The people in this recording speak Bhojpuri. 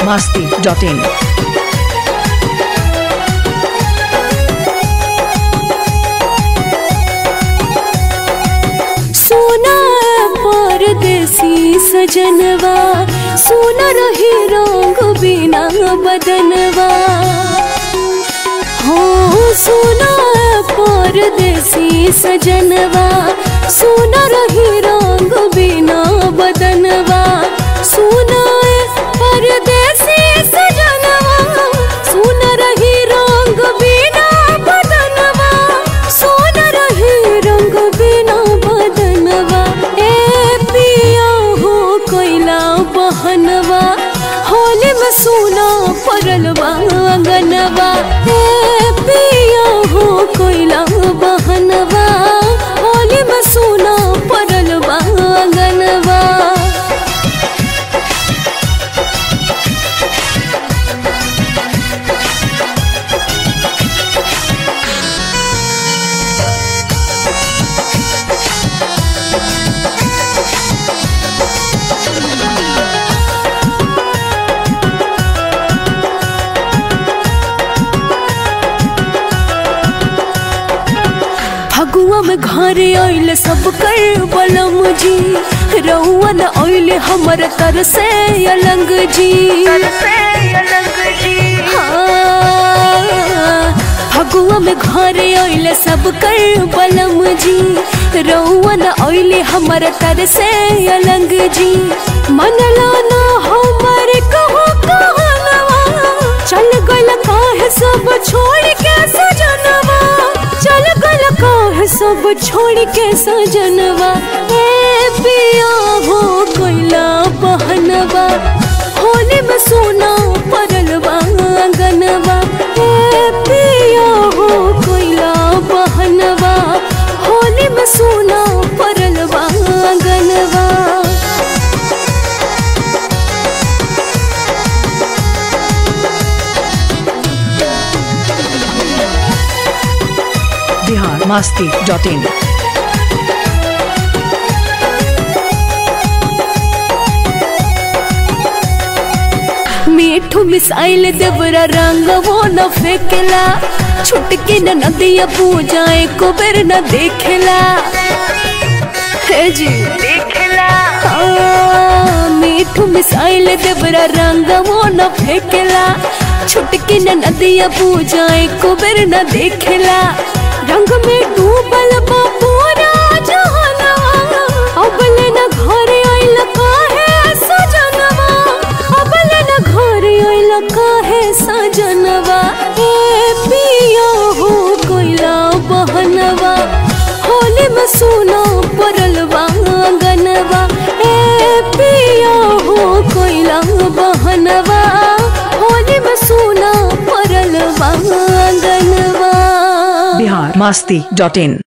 masti.in. सोना परदेसी सजनवा सोना रही रंग बिना बदनवा हो सोना परदेसी सजनवा सोना रही रंग बिना बदनवा सोना परदेसी सजनवा सोना रही रंग बिना बदनवा सोना रही रंग बिना बदनवा ए पिया हो कोयला बहनवा होली में सोना परलवा अंगनवा ए पिया हो कोयला बहनवा होली में सोना परलवा अंगनवा फगुआ में घर आइल सब कर बलम जी रउआ न आइल हमर तर से अलंग जी हाँ, फगुआ में घर आइल सब कर बलम जी रउआ न आइल हमर तर से अलंग जी मनला ना हमर कहो कहनवा चल गइल काहे सब छोड़ के सजनवा चल गइल काहे सब छोड़ के सजनवा ए पिया हो कोइला बहनवा होली में सोना परलवा अंगनवा ए पिया हो कोइला बहनवा होली में सोना परलवा अंगनवा Bihar masti.in. मीठू मिसाइल देवरा रंग वो न फेंकेला छुटके न नदिया पूजाए को बेर न देखेला हे जी देखेला मीठू मिसाइल देवरा रंग वो न फेंकेला छुटके न नदिया पूजाए को बेर न देखेला रंग में डूबल बा पूरा जहानवा अबले न घरे आइल काहे सजनवा अबले न घरे आइल काहे सजनवा ए पिया हो कोइला बहनवा होली में सोना परलवा अंगनवा ए पिया हो कोइला बहनवा होली में सोना परलवा अंगनवा Bihar masti.in.